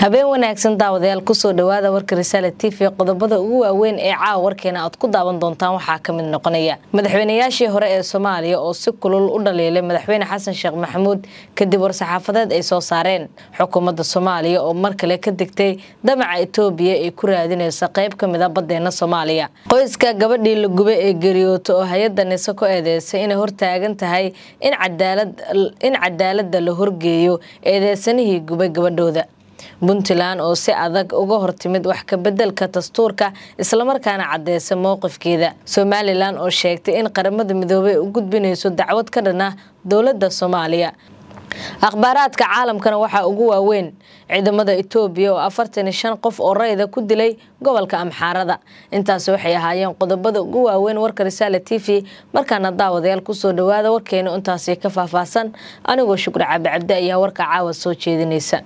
habeen wanaagsan daawadayaal kusoo dhawaada warka risaale t v qodobada ugu waaweyn ee caawa warkeena aad ku daawan doontaan waxaa ka mid noqonaya madaxweynayaashii hore ee soomaaliya oo si kulul u dhaliilay madaxweyne xasan sheekh maxamuud kadib war-saxaafadeed ay soo saareen xukuumadda soomaaliya oo mar kale ka degtay damaca etoobiya ay ku raadinaysa qayb ka mid a badeena soomaaliya qoyska gabadhii la gubay ee geeriyooto oo hay-adda nise ku eedeysay inay hortaagan tahay in cadaalada la horgeeyo eedeysanihii gubay gabadhooda puntland oo si adag uga hortimid wax kabedelka dastuurka islamarkaana cadeysa mowqifkeeda somalilan oo sheegtay in qaramada midoobey u gudbinayso dacwad ka dhan ah dowlada soomaaliya akhbaaraadka caalamkana waxaa ugu waaweyn ciidamada etoobiya oo afartan iyo shan qof oo rayda ku dilay gobolka amxaarada intaasi waxay ahaayeen qodobada ugu waaweyn warka risaale t v markaana daawadayaal kusoo dhawaada warkeena intaasi ka faahfaahsan anigoo shukri cabi cabdi ayaa warka caawa soo jeedinaysa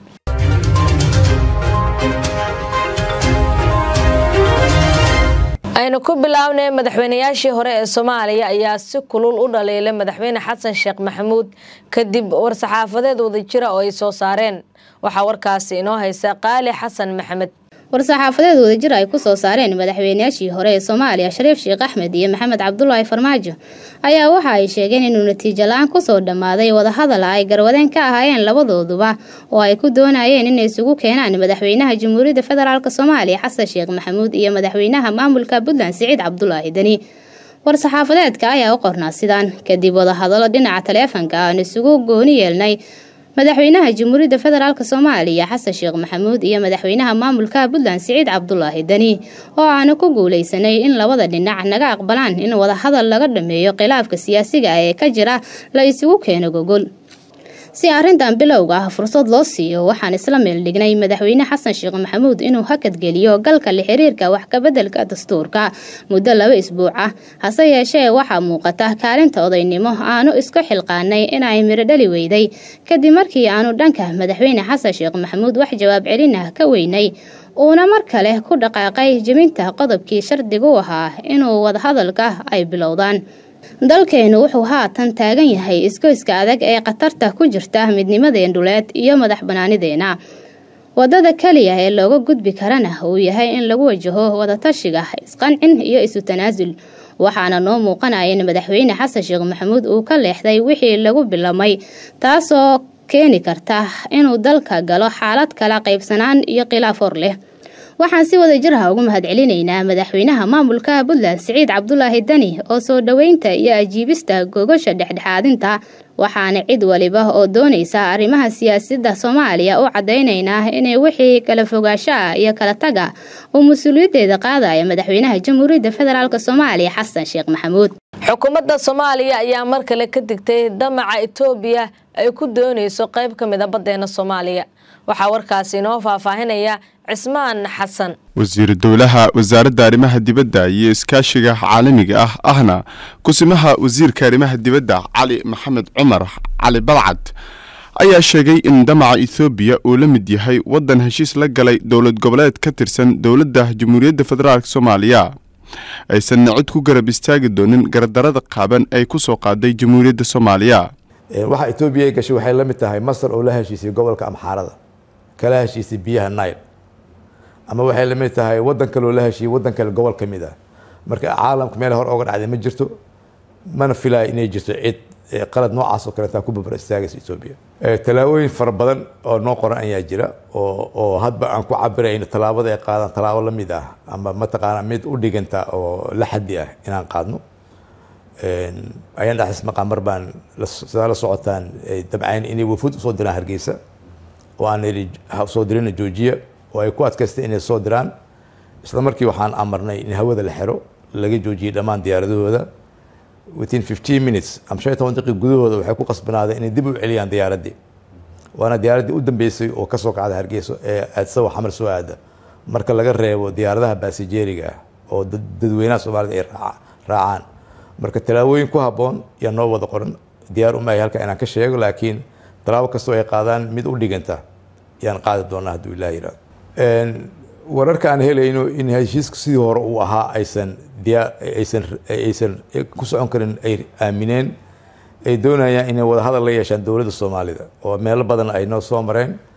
aynu ku bilownay madaxweynayaashii hore ee soomaaliya ayaa si kulul u dhaliilay madaxweyne xasan sheekh maxamuud kadib war-saxaafadeed wadajira oo ay soo saareen waxaa warkaasi inoo haysa qaali xasan maxamed war-saxaafadeed wadajir ay ku soo saareen madaxweynayaashii hore ee soomaaliya shariif sheekh axmed iyo maxamed cabdulaahi farmaajo ayaa waxa ay sheegeen inuu natiijo la-aan kusoo dhammaaday wadahadal ay garwadeen ka ahaayeen labadooduba oo ay ku doonayeen inay isugu keenaan madaxweynaha jamhuuriyadda federaalk soomaaliya xasan sheekh maxamuud iyo madaxweynaha maamulka puntland siciid cabdulaahi deni war-saxaafadeedka ayaa u qornaa sidaan kadib wadahadalo dhinaca taleefanka aan isugu gooni yeelnay madaxweynaha jamhuuriyadda federaalk soomaaliya xasan sheekh maxamuud iyo madaxweynaha maamulka puntland siciid cabdulaahi deni oo aanu ku guuleysanay in labada dhinac naga aqbalaan in wadahadal laga dhameeyo khilaafka siyaasiga ee ka jira la isugu keeno gogol si arrintan bilowga ah fursad loo siiyo waxaan isla meel dhignay madaxweyne xasan sheekh maxamuud inuu hakadgeliyo galka la xiriirka wax kabedelka dastuurka muddo laba isbuuc ah hase yeeshee waxaa muuqata kaalinta odaynimo aanu isku xilqaanay inay midho dhali weyday kadib markii aanu dhanka madaxweyne xasan sheekh maxamuud wax jawaab celin ah ka weynay uuna mar kale ku dhaqaaqay jebinta qodobkii shardigu ahaa inuu wadahadalka ay bilowdaan dalkeenu wuxuu haatan taagan yahay isgoyska adag ee khatarta ku jirta midnimadeen dhuleed iyo madax banaanideena wadada keliya ee looga gudbi karana uu yahay in lagu wajaho wadatashiga isqancin iyo isu tanaasul waxaana noo muuqanaya in madaxweyne xasan sheekh maxamuud uu ka leexday wixii lagu bilamay taasoo keeni karta inuu dalka galo xaalad kala qaybsanaan iyo khilaaf hor leh waxaan si wada jir ah ugu mahadcelinaynaa madaxweynaha maamulka puntland siciid cabdulaahi deni oo soo dhoweynta iyo ajiibista gogasha dhexdhexaadinta waxaana cid waliba oo doonaysa arrimaha siyaasadda soomaaliya u caddaynaynaa inay wixii kala fogaashaha iyo kala taga uu mas-uuliyaddeeda qaadaya madaxweynaha jamhuuriyadda federaalk soomaaliya xasan sheekh maxamuud xukuumadda soomaaliya ayaa mar kale ka digtay damaca etoobiya ay ku doonayso qayb ka mid a badeena soomaaliya waxaa warkaasi inoo faahfaahinaya cismaan xasan wasiiru dowlaha wasaaradda arrimaha dibadda iyo iskaashiga caalamiga ah ahna kusimaha wasiirka arrimaha dibadda cali maxamed cumar cali balcad ayaa sheegay in damaca ethoobiya uu la mid yahay waddan heshiis la galay dowlad goboleed ka tirsan dowladda jamhuuriyadda federaalk soomaaliya aysanna cid ku garab istaagi doonin gardarada qaaban ay ku soo qaaday jamhuuriyadda soomaaliya waxa etoobiya ay gashay waxay la mid tahay masar oo la heshiisay gobolka amxaarada kala heshiisay biyaha nile ama waxay la mid tahay waddan kaloo la heshiiyey waddan kale gobol ka mid ah marka caalamka meel hore oga dhacday ma jirto mana filaayo inay jirto cid qalad noocaas oo kaleetaa ku babar istaagaysa etoobiya tallaabooyin fara badan oo noo qoran ayaa jira oo oo hadba aan ku cabirayno tallaabada ay qaadaan tallaabo la mid ah ama mataqaana mid u dhiganta oo la xaddi ah inaan qaadno ayaan dhaxis maqaan mar baan sidaa la socotaan dabcayn inay wafuud usoo diraan hargeysa oo aan idhi soo dirina joojiya oo ay ku adkaystay inay soo diraan isla markii waxaan amarnay in hawada la xiro laga joojiyey dhammaan diyaaradahooda within fifteen minutes ama shan iyo toban daqiiq gudahooda waxay ku qasbanaadeen inay dib u celiyaan diyaaraddii waana diyaaraddii u dambeysay oo kasoo kacda hargeysa ee aadsawa xamar soo aada marka laga reebo diyaaradaha baasijeeriga ah oo dadweynaha soomaalida ay raacaan marka tallaabooyin ku habboon yaa noo wada qoran diyaar umahay halka inaan ka sheego laakiin tallaabo kastoo ay qaadaan mid u dhiganta yaan qaadi doonaa hadduu ilah yihahdo wararka aan helayno in heshiiska sidii hore uu ahaa aysan aysan aysan ku socon karin ay aamineen ay doonayaan inay wada hadal la yeeshaan dowladda soomaalida oo meelo badan ay noo soo mareen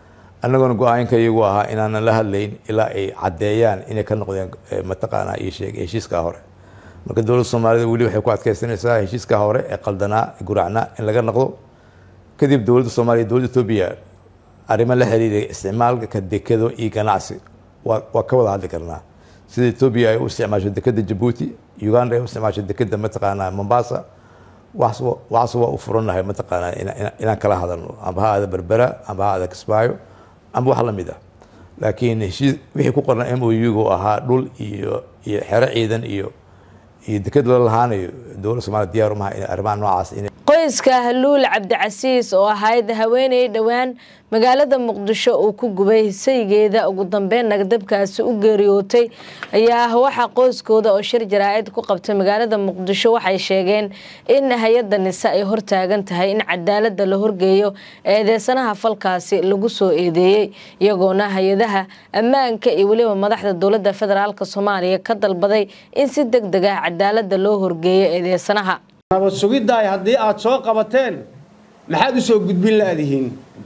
annaguna go-aanka iyagu ahaa inaanan la hadlayn ilaa ay caddeeyaan inay ka noqdeen mataqaanaa iyo sheeg heshiiskaa hore marka dowladda soomaalida weli waxay ku adkeysanaysaa heshiiskaa hore ee qaldanaa ee guracnaa in laga noqdo kadib dowladda soomaaliya dowladda etoobiya arrimo la xiriiray isticmaalka dekado iyo ganacsi waa waa ka wada hadli karnaa sida etoobiya ay u isticmaasho dekada jabuuti uganda ay u isticmaasho dekada mataqaanaa mombasa waxaas waa u furannahay mataqaanaa inaan kala hadalno amba ha aada berbera amba ha aada kismaayo amba wax la mid ah laakiin heshiis wixii ku qorna m o u-gu ahaa dhul iyo iyo xero ciidan iyo iyo deked la lahaanayo dowladda soomaliya diyaar umaha in arrimaha noocaas in qoyska haluul cabdicasiis oo ahayd haweeney dhowaan magaalada muqdisho uu ku gubay saygeeda ugu dambeyn nagdabkaasi u geeriyootay ayaa waxaa qoyskooda oo shir jaraa'id ku qabtay magaalada muqdisho waxay sheegeen in hay-adda nise ay hortaagan tahay in cadaalada la horgeeyo eedeysanaha falkaasi lagu soo eedeeyey iyagoona hay-adaha ammaanka iyo weliba madaxda dowladda federaalk soomaaliya ka dalbaday in si deg deg ah cadaalada loo horgeeyo eedeysanaha nabad sugiddaay haddii aad soo qabateen maxaad u soo gudbin laadihiin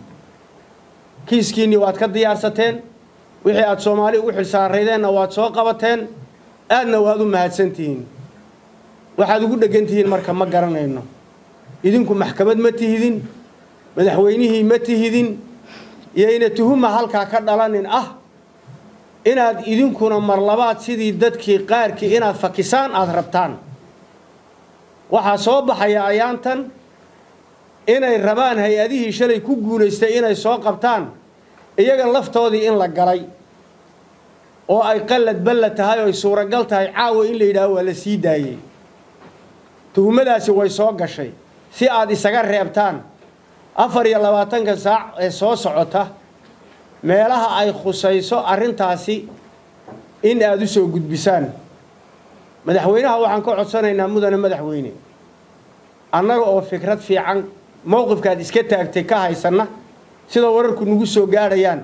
kiiskiinnii waad ka diyaarsateen wixii aad soomaali ugu xilsaaraydeenna waad soo qabateen aadna waad u mahadsantihiin waxaad ugu dheggan tihiin marka ma garanayno idinku maxkamad ma tihidin madaxweynihii ma tihidin iyoyna tuhuma halkaa ka dhalanin ah inaad idinkuna marlabaad sidii dadkii qaarkii inaad fakisaan aada rabtaan waxaa soo baxaya ayaantan inay rabaan hay-adihii shalay ku guulaystay inay soo qabtaan iyaga laftoodii in la galay oo ay qallad balla tahay oo ay suuragal tahay caawa in la yidhaaho waa la sii daayey tuhumadaasi way soo gashay si aad isaga reebtaan afar iyo labaatanka saac ee soo socota meelaha ay khusayso arrintaasi in aada u soo gudbisaan madaxweynaha waxaan ka codsanaynaa mudane madaxweyne annaga oo fikrad fiican mowqifkaad iska taagtay ka haysanna sida wararku nagu soo gaadhayaan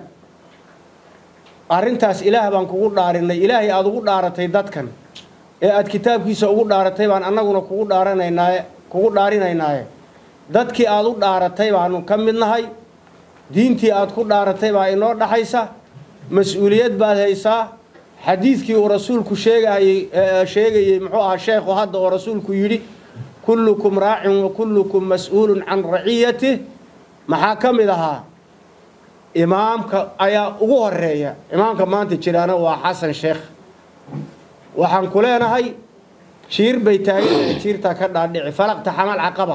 arrintaas ilaah baan kugu dhaarinay ilaahay aada ugu dhaaratay dadkan ee aada kitaabkiisa ugu dhaaratay baan annaguna kugu dhaaranaynaaye kugu dhaarinaynaaye dadkii aada u dhaaratay baanu ka mid nahay diintii aada ku dhaaratay baa inoo dhaxaysa mas-uuliyad baad haysaa xadiidkii uu rasuulku sheegayey sheegayey muxuu ahaa sheekhu hadda oo rasuulku yidhi kullukum raacin wa kullukum mas-uulun can raciyatih maxaa ka mid ahaa imaamka ayaa ugu horeeya imaamka maanta jiraana waa xasan sheekh waxaan ku leenahay jiir bay taagan jiirtaa ka dhaadhici falaqta xamal caqaba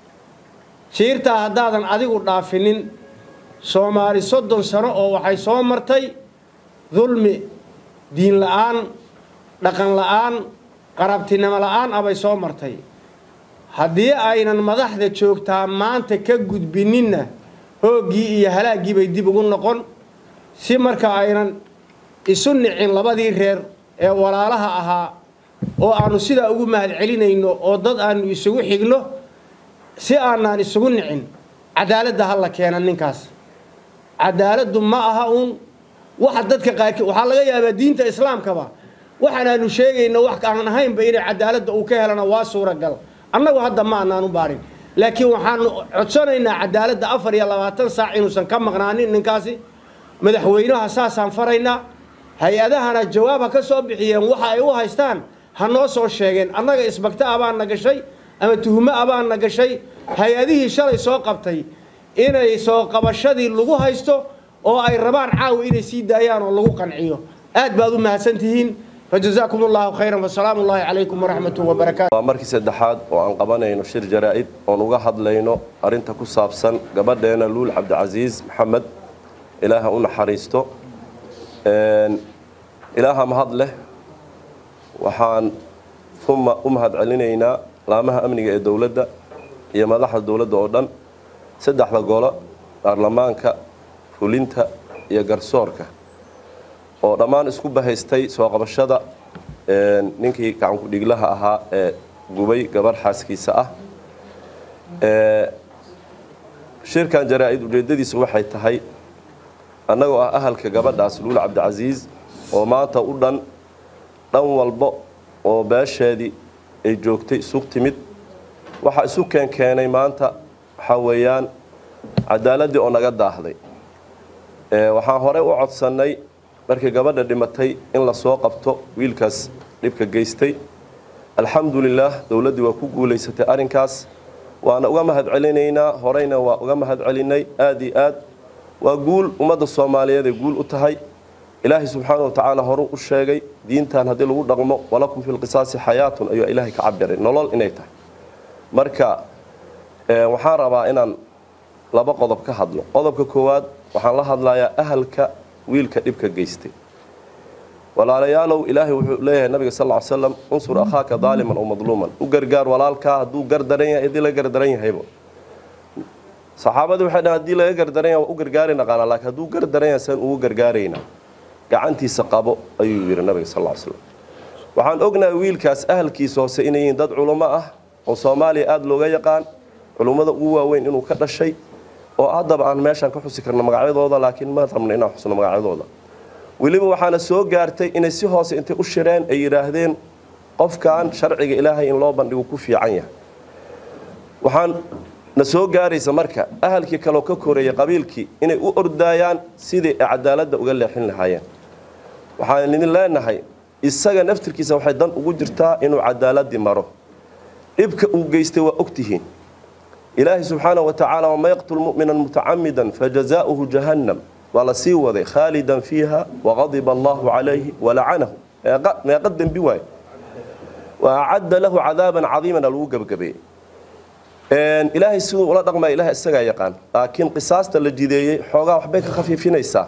jiirtaa haddaadan adigu dhaafinin soomaali soddon sano oo waxay soo martay dulmi diin la-aan dhaqan la-aan qarabtinimo la-aan abay soo martay haddii aynan madaxda joogtaa maanta ka gudbininna hooggii iyo halaaggii bay dib ugu noqon si marka aynan isu nicin labadii reer ee walaalaha ahaa oo aanu sidaa ugu mahad celinayno oo dad aanu isugu xigno si aanaan isugu nicin cadaaladda ha la keena ninkaas cadaaladdu ma aha uun waxa dadka qaarkii waxaa laga yaabaa diinta islaamkaba waxaanaanu sheegayno wax aan ahaynba inay cadaaladda uu ka helana waa suuragal annagu hadda ma anaanu baarin laakiin waxaanu codsanaynaa cadaaladda afar iyo labaatan saac inuusan ka maqnaanin ninkaasi madaxweynaha saasaan faraynaa hay-adahana jawaab ha ka soo bixiyeen waxa ay u haystaan ha noo soo sheegeen annaga isbagta abaana gashay ama tuhumo abaana gashay hay-adihii shalay soo qabtay inay soo qabashadii lagu haysto oo ay rabaan caawa inay sii daayaan oo lagu qanciyo aad baad u mahadsan tihiin fajazaakum allahu khayran wasalaamu ullahi calaykum waraxmatuh wabarakaatu waa markii saddexaad oo aan qabanayno shir jaraa'id oon uga hadlayno arrinta ku saabsan gabadheena luul cabdicasiis maxamed ilaaha u naxariisto ilaaha mahad leh waxaan uma u mahad celinaynaa laamaha amniga ee dowladda iyo madaxda dowladda oo dhan saddexda golo baarlamaanka fulinta iyo garsoorka oo dhammaan isku bahaystay soo qabashada ninkii gacanku dhiglaha ahaa ee gubay gabarh xaaskiisa ah shirkan jaraa-id ujeedadiisu waxay tahay annagoo ah ahalka gabadhaas luul cabdicasiis oo maanta u dhan dhan walba oo beesheedii ay joogtay isug timid waxaa isu keen keenay maanta waxaa weeyaan cadaaladdii oo naga daahday waxaan horey u codsannay markii gabadha dhimatay in lasoo qabto wiilkaas dhibka geystay alxamdulilaah dowladdii waa ku guulaysatay arrinkaas waana uga mahad celinaynaa horeyna waa uga mahad celinay aad iyo aad waa guul ummadda soomaaliyeed ay guul u tahay ilaahay subxaana wa tacaala horuu u sheegay diintan haddii lagu dhaqmo walakum fi lqisaasi xayaatun ayuu ilaahay ka cabiray nolol inay tahay marka waxaan rabaa inaan laba qodob ka hadlo qodobka koowaad waxaan la hadlayaa ahalka wiilka dhibka geystay walaalayaalow ilaahay wuxuu leeyahay nabiga sal ly slam unsur akhaaka daaliman aw madluuman u gargaar walaalkaa hadduu gardaran yahay haddii laga gardaran yahayba saxaabadii waxay dhahan hadii laga gardaran yahay waa u gargaari naqaanaa laakiin hadduu gardaran yahay saan ugu gargaaraynaa gacantiisa qabo ayuu yidhi nabiga sal ly slam waxaan ognahay wiilkaas ahalkiisa hoose inay yihiin dad culummo ah oo soomaaliya aada looga yaqaan culummada ugu waaweyn inuu ka dhashay oo haddaba aan meeshaan ka xusi karno magacyadooda laakiin ma rabno inaan xusno magacyadooda weliba waxaana soo gaartay inay si hoose intay u shireen ay yidhaahdeen qofkan sharciga ilaahay in loo bandhigo ku fiican yahay waxaan na soo gaaraysa marka ahalkii kaleo ka koreeyay qabiilkii inay u ordaayaan sidii ay cadaaladda uga leexin lahaayeen waxaan idin leenahay isaga naftirkiisa waxay dan ugu jirtaa inuu cadaaladii maro dhibka uu geystay waa ogtihiin ilaahay subxaana wa tacaala waman yaqtul mu'mina mutacamidan fajazaauhu jahannam waa la sii waday khaalidan fiiha waqadiba allahu calayhi walacanahu meeqa dembi waay wa acadda lahu cadaaban cadiimana lagu gebagabeeyey ilaahay siduu ula dhaqmaya ilahay isagaa yaqaan laakiin qisaasta la jideeyey xoogaa waxbay ka khafiifinaysaa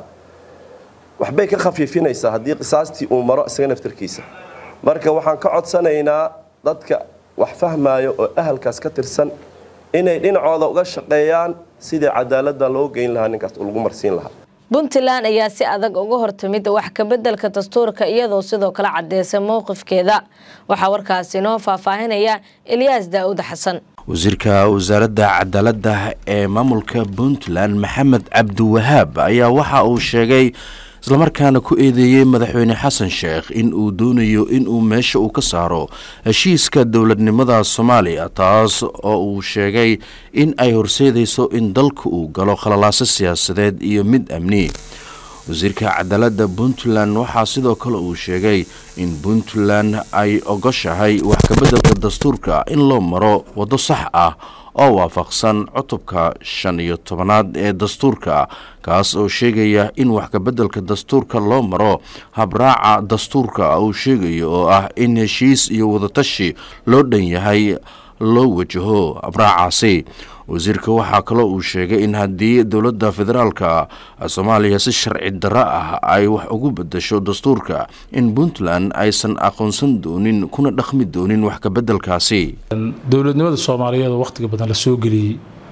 waxbay ka khafiifinaysaa haddii qisaastii uu maro isaga naftarkiisa marka waxaan ka codsanaynaa dadka wax fahmaayo oo ahalkaas ka tirsan inay dhinacooda uga shaqeeyaan sidii cadaaladda loo geyn lahaa ninkaas lagu marsiin lahaa puntland ayaa si adag uga hortimid wax kabeddelka dastuurka iyadoo sidoo kale caddeysay mowqifkeeda waxaa warkaasi inoo faahfaahinaya elyaas daa'uud xasan wasiirka wasaaradda cadaaladda ee maamulka puntland maxamed cabdiwahaab ayaa waxa uu sheegay islamarkaana ku eedeeyey madaxweyne xasan sheekh in uu doonayo inuu meesha uu ka saaro heshiiska dowladnimada soomaaliya taas oo uu sheegay in ay horseedayso in dalka uu galo khalalaaso siyaasadeed iyo mid amni wasiirka cadaaladda puntland waxaa sidoo kale uu sheegay in puntland ay ogoshahay wax kabeddelka dastuurka in loo maro waddo sax ah oo waafaqsan cutubka shan iyo tobanaad ee dastuurka kaas oo sheegaya in wax kabeddelka dastuurka loo maro habraaca dastuurka uu sheegayo oo ah in heshiis iyo wadatashi loo dhan yahay loo wajaho habraacaasi wasiirka waxaa kaloo uu sheegay in haddii dowladda federaalka soomaaliya si sharci darro ah ay wax ugu bedasho dastuurka in puntland aysan aqoonsan doonin kuna dhaqmi doonin wax kabeddelkaasi dowladnimada soomaaliyeed oo wakhtiga badan la soo geliyey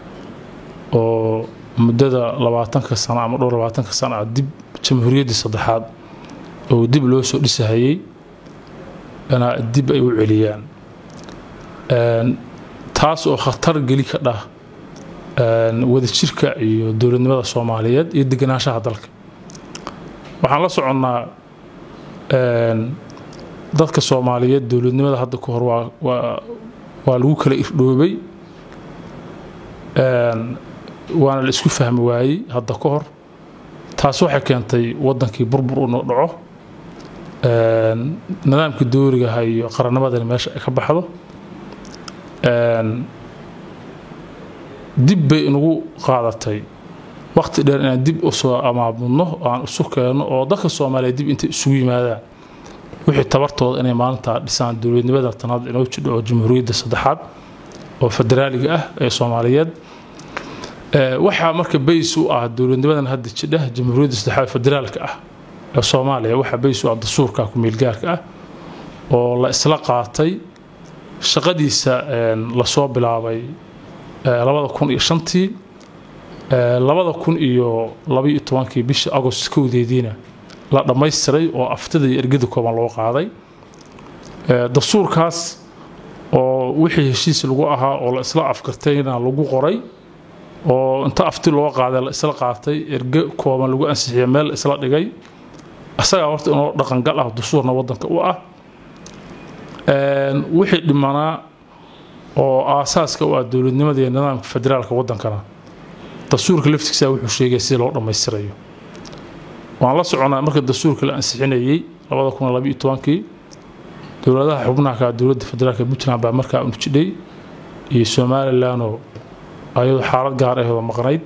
oo muddada labaatanka sano ama dhowr labaatanka sano ah dib jamhuuriyaddii saddexaad oo dib loo soo dhisahayey dib ay u celiyaan taas oo khatar geli ka dhah wadajirka iyo dowladnimada soomaaliyeed iyo deganaanshaha dalka waxaan la soconnaa dadka soomaaliyeed dowladnimada hadda ka hor waa lagu kala irdhoobay waana la isku fahmi waayey hadda ka hor taas waxay keentay waddankii burbur uu dhaco nidaamkii doorigaha iyo qarannimadani meesha ay ka baxdo dib bay inagu qaadatay waqti dheer inaan dib usoo amaamudno oo aan isu keenno oo dadka soomaaliya dib intay isugu yimaadaan wixii tabartooda inay maalintaa dhisaan dowladnimada tanaad inoo jidho oo jamhuuriyadda saddexaad oo federaaliga ah ee soomaaliyeed waxaa marka bays u ah dowladnimadan hadda jidha jamhuuriyadda saddexaad federaalka ah ee soomaaliya waxaa bays u ah dastuurka ku-meelgaarka ah oo la isla qaatay shaqadiisa lasoo bilaabay labada kun iyo shantii labada kun iyo labaiyo tobankii bishii agost kowdeediina la dhammaystiray oo aftida iyo ergada kooban loo qaaday dastuurkaas oo wixii heshiis lagu ahaa oo la isla afkartayna lagu qoray oo inta afti loo qaaday la isla qaatay erge kooban lagu ansixiyay meel la isla dhigay isagaa horta inoo dhaqangal ah dastuurna waddanka u ah wixii dhimanaa oo aasaaska u ah dowladnimada iyo nidaamka federaalka waddankana dastuurka laftigiisa wuxuu sheegaya sida loo dhammaystirayo waan la soconaa marka dastuurka la ansixinayey labada kun labayo tobankii dowladaha xubnaha ka dowladda federaalka puntland baa markaa unu jidhay iyo somalilanoo ayadoo xaalad gaar ahooda maqnayd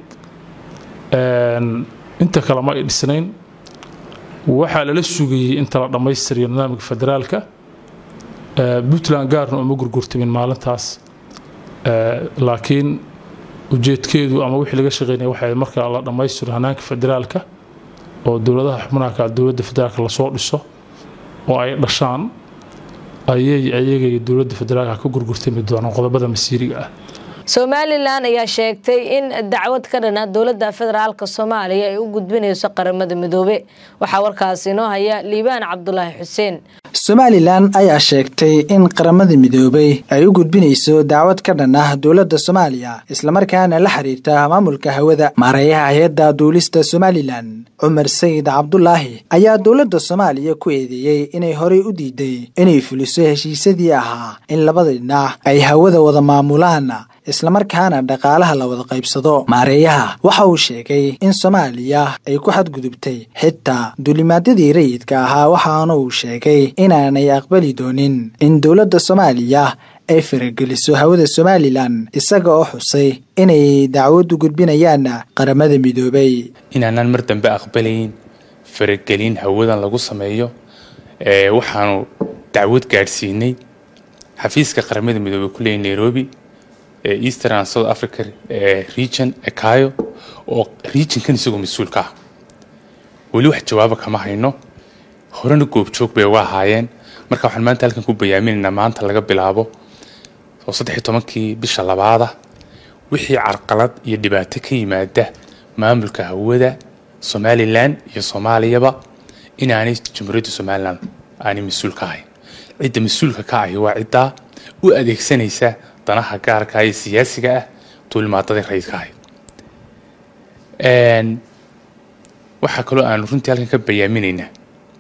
inta kale ma ay dhisnayn waxaa lala sugayey inta la dhammaystiriyo nidaamka federaalka puntland gaarna uma gurgurtamin maalintaas laakiin ujeedkeedu ama wixii laga shaqeynaya waxay markaa la dhammaystiro hanaanka federaalka oo dowladaha xubnaha ka dowladda federaalka lasoo dhiso oo ay dhashaan ayay ayagay dowladda federaalka ka gurgurtami doonaan qodobada masiiriga ah somalilan ayaa sheegtay in dacwad ka dhana dowladda federaalk soomaaliya ay u gudbinayso qaramada midoobe waxaa warkaasi inoo haya liibaan cabdulaahi xuseen somalilan ayaa sheegtay in qaramada midoobay ay u gudbinayso dacwad ka dhan ah dowladda soomaaliya islamarkaana la xiriirta maamulka hawada maareeyaha hay-adda duulista somalilan cumar sayid cabdulaahi ayaa dowladda soomaaliya ku eedeeyey inay horey u diiday inay fuliso heshiisyadii ahaa in labada dhinac ay hawada wada maamulaan islamarkaana dhaqaalaha la wada qaybsado maareeyaha waxa uu sheegay in soomaaliya ay ku xadgudubtay xitaa duulimaadyadii rayidka ahaa waxaana uu sheegay inaanay aqbali doonin in dowladda soomaaliya ay farageliso hawada somalilan isaga oo xusay inay dacwad u gudbinayaan qaramada midoobay inaanaan mar dambe aqbalayn faragelin hawadan lagu sameeyo waxaanu dacwad gaadhsiinay xafiiska qaramada midoobey ku leeyay nairobi eastern and south africa region ekayo oo regionkan isagoo mas-uulka ah weli wax jawaaba kama hayno horena goobjoog bay uga ahaayeen marka waxaan maanta halkan ku bayaaminaynaa maanta laga bilaabo oo saddexiy tobankii bisha labaada wixii carqalad iyo dhibaato ka yimaada maamulka hawada somalilan iyo soomaaliyaba inaanay jamhuuriyadda somalilan aanay mas-uul ka ahayn cidda mas-uulka ka ahi waa ciddaa u adeegsanaysa danaha gaarka ee siyaasiga ah duulimaadadii rayidka ahayd waxaa kaloo aanu runtii halkan ka bayaaminaynaa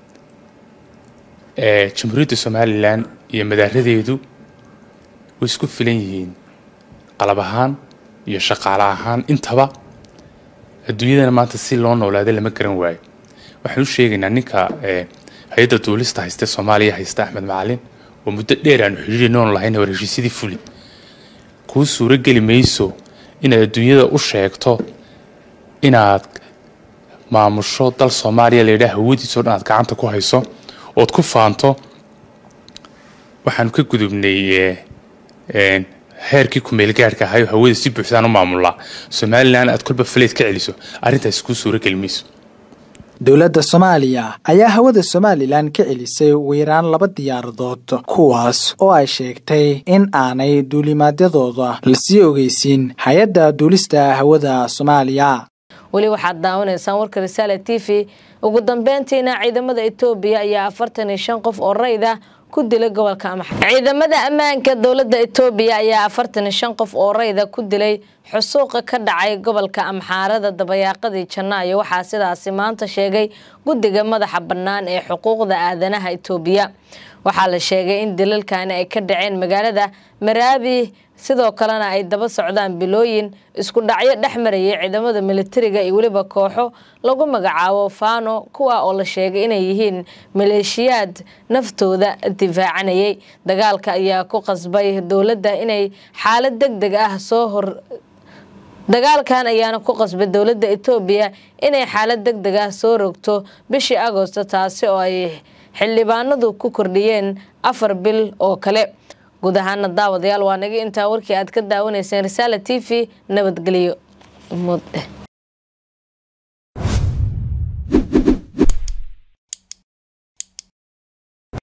jamhuuriyadda somalilan iyo madaaradeedu way isku filan yihiin qalab ahaan iyo shaqaale ahaan intaba adduunyadana maanta si loo noolaaday lama garan waayo waxaan u sheegaynaa ninka hay-adda duulista hayste soomaaliya haysta axmed macalin oo muddo dheer aanu xidhiiri noon lahayn war heshiisyadii fuli kuu suuro geli mayso inaad adduunyada u sheegto inaad maamusho dal soomaaliya layidhaha hawadiisao dhan aad gacanta ku hayso ood ku faanto waxaanu ka gudubnay heerkii kumeelgaarhka ahayo hawada si buuxdaan u maamulaa somalilan aad kolba faleed ka celiso arrintaasi kuu suuro geli mayso dowladda soomaaliya ayaa hawada somalilan ka celisay ugu yaraan laba diyaaradood kuwaas oo ay sheegtay in aanay duulimaadyadooda lasii ogeysiin hay-adda duulista hawada soomaaliya weli waxaad daawanaysaan warka risaale t v ugu dambeyntiina ciidamada etoobiya ayaa afartan iyo shan qof oo rayd ah ku dilay gobolka amaxar ciidamada ammaanka dowladda etoobiya ayaa afartan iyo shan qof oo rayda ku dilay xusuuqa ka dhacay gobolka amxaarada dabayaaqadii janaayo waxaa sidaasi maanta sheegay guddiga madaxa bannaan ee xuquuqda aadanaha etoobiya waxaa la sheegay in dilalkani ay ka dhaceen magaalada maraabi sidoo kalena ay daba socdaan bilooyin isku dhacyo dhex marayay ciidamada militariga iyo weliba kooxo lagu magacaabo fano kuwa oo la sheegay inay yihiin maleeshiyaad naftooda difaacanayay dagaalka ayaa ku qasbay dowladda inay xaalad deg deg ah soo hor dagaalkan ayaana ku qasbay dowladda etoobiya inay xaalad deg deg ah soo rogto bishii agosto taasi oo ay xildhibaanadu ku kordhiyeen afar bil oo kale guud ahaana daawadayaal waa naga intaa warkii aad ka daawanayseen risaala t v nabadgelyo